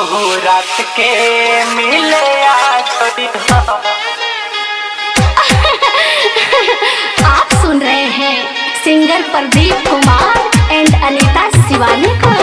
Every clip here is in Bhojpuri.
रात के मिले आज आप सुन रहे हैं सिंगर प्रदीप कुमार एंड अनीता शिवानी को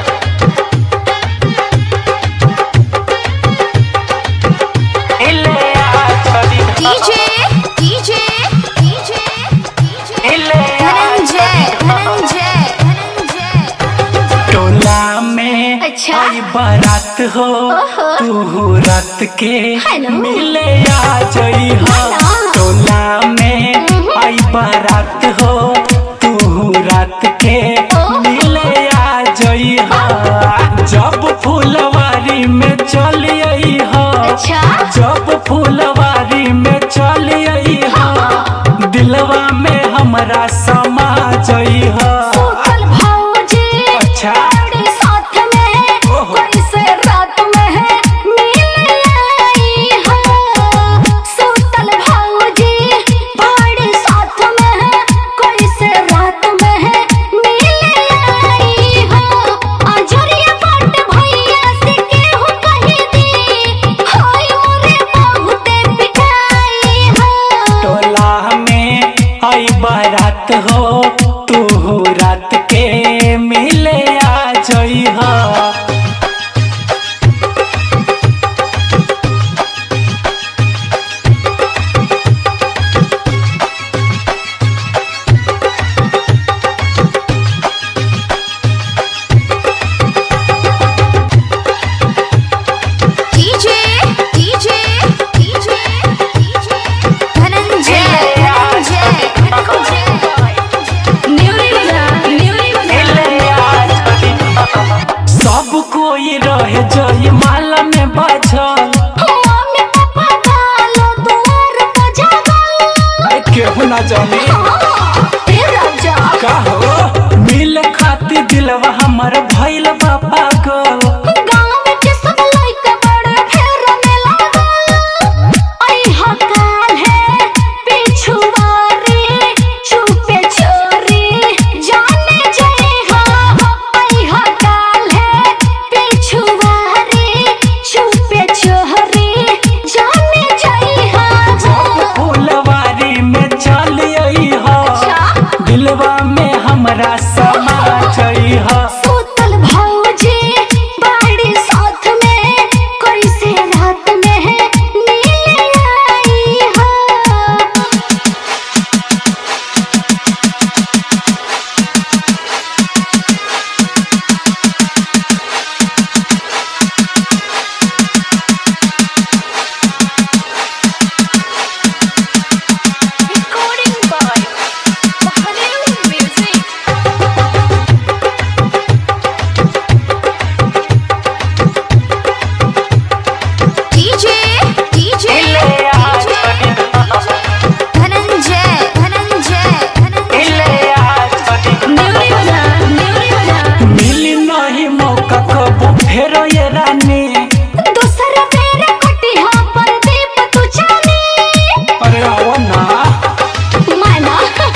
मिले आज डीजे डीजे डीजे मिले धनंजय धनंजय धनंजय टोला में अच्छा। आई बारात हो ओहो। तू रात के हेलो। मिले आ जई हो हेलो। टोला में आई बारात हो तू रात के ओहो। मिले आ जई हो जब फुलवारी में चल आई हो अच्छा जब फुलवारी में चल आई हो दिलवा में हमरा समा जई हो सूतल भौजी अच्छा। बड़ी साथ में ओहो। कैसे रात में मिल आई हो सूतल भौजी बड़ी साथ में कैसे रात में मिल आई हो अजरिया बाट भैया से केहू कही दी हाय मोरे बहुते पिटाई हो टोला में आई बारात हो तू रात के मिले आ जई हो DJ DJ DJ DJ Dhananjay Dhananjay Dhananjay न्यूरी बजा न्यूरी मिले आ जई हो। सब कोई रहे जई माला में बाझल मम्मी पापा गालो दुआर पर जागल केहू ना जाने ए राजा का हो मिल खाती दिलवा हमर भइल बा पागल गांव में के सब लइका बड़े फेर में लागल आई हकाल है पिछुआरी छुपे छोरी जाने जय हा आई हकाल है पिछुआरी छुपे छोरी जाने जय हा फुलवारी में चल आई हो अच्छा। दिलवा में हमरा समा जई हो सूतल भौजी बाड़ी साथ में कैसे रात में मिल आई हो recording by Mahadev Music DJ DJ मिले आ जई हो। धनंजय धनंजय धनंजय मिले आ जई हो। न्यूरी बजा न्यूरी बजा मिली नहीं मौका कबो फेर ये रानी दूसरा मेरा कटिहा पर दीप तू जाने अरे आओ ना माना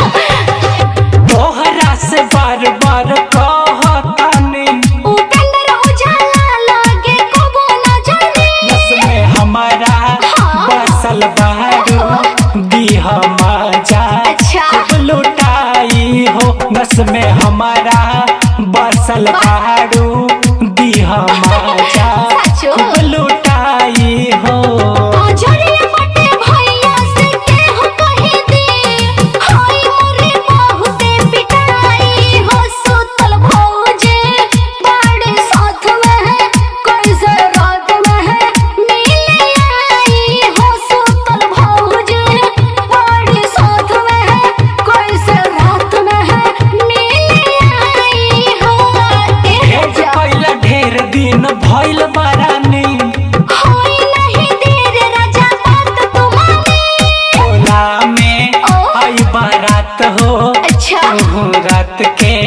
तोहरा से बार बार कहतानी उपेंद्र उजाला लागे कबो न जाने बस में हमारा हाँ। बसल बहारू दीह मजा अच्छा। खूब लुटाई हो बस में हमारा बसल बहारू दीह मजा सचो? खूब लुटाई हो अजरिया बटे भैया से केहू कही दी हाय मोरे बहुते पिटाई हो सूतल भौजी बड़े साथ में कैसे रात में मिल आई हो सूतल भौजी बड़े साथ में कैसे रात में मिल आई हो ए भेज राजा कैला ढेर दिन भइल बारानी होई नहीं देर राजा बात तुम्हारी टोला में ओ। आई बारात हो अच्छा तू रात के